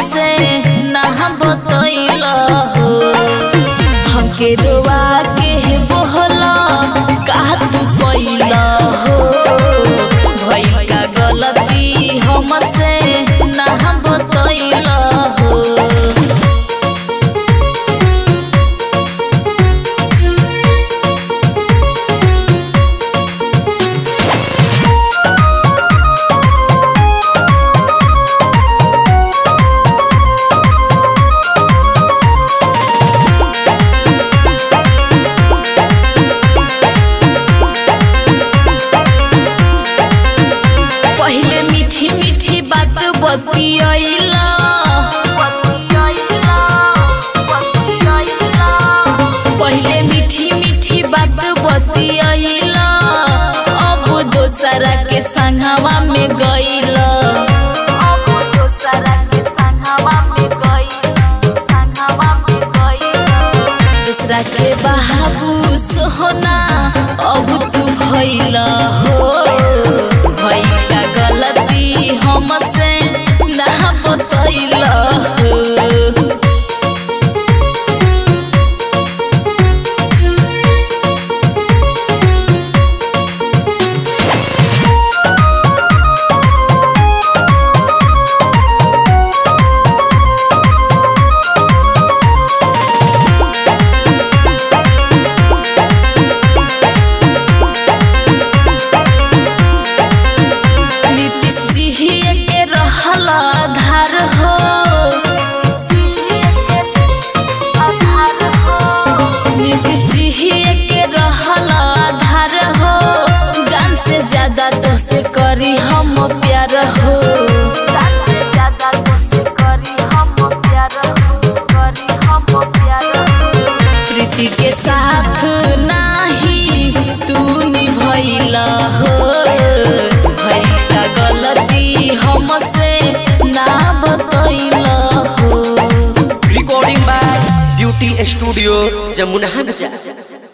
हमसे ना बतैल हो हमके रोआ के बोहला का तू कैल हो भइल का गलती हमसे ना बतैल हो पहले मीठी मीठी बात बतियैला पहले मीठी मीठी बात बतियैला अब दोसरा के संगवा में गईला अब दोसरा के संगवा में गईला संगवा में गईला दूसरा के बाबू सोहना अब तू भइला हो भइल का गलती हमसे ना बतैला हो नीतीश जी के रहल आधार हो नीतीश जी के रहल आधार हो जान से ज्यादा तो से करी हम प्यार हो जान से ज्यादा तो से करी हम प्यार हो करी हम प्यार हो प्रीति के साथ नाही तू निभैला हो भइल का गलती हमसे ना बतैला हो recording by beauty studio Jamuna बाजार